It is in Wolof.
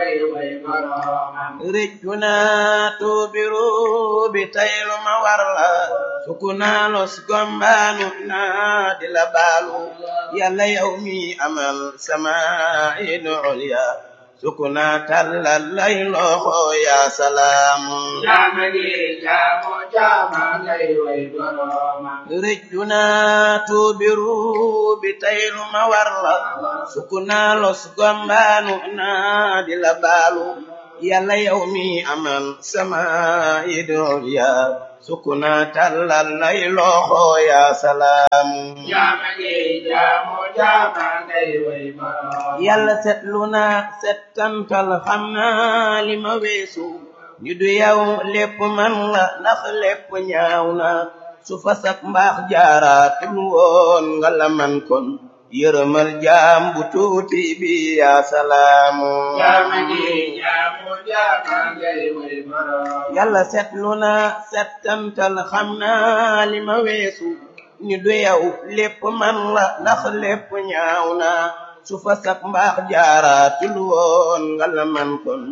ngay way boroomam rëccu naa tuubiru bi taylu ma war la sukku naa los gombaanu naa di la baalu yàlla yow mi amal sama idu ulya sukku naa tàllal lay loxo yaa salaamu jaama gi jaamu jaama ngay way boroomam rëccu naa tuubiru bi taylu ma war la sukku naa los gombaanu naa di la baalu yàlla yow mi amal sama idol ya sukku naa tàllal lay loxo yaa salaamu jaama gi jaamu jaama ngay way boroomam yàlla setlu naa settantal xam naa li ma weesu ñu du yow lépp man la ndax lépp ñaaw na su fa sak mbaax jaaraatul woon nga la man kon yërëmal jaam bu tuuti bi yaa salaamu jaama gi jaamu jaama ngay way boroomam yàlla setlu naa settantal xam naa li ma weesu ñu du yow lépp man la ndax lépp ñaaw na su fa sak mbaax jaaraatul woon nga la man kon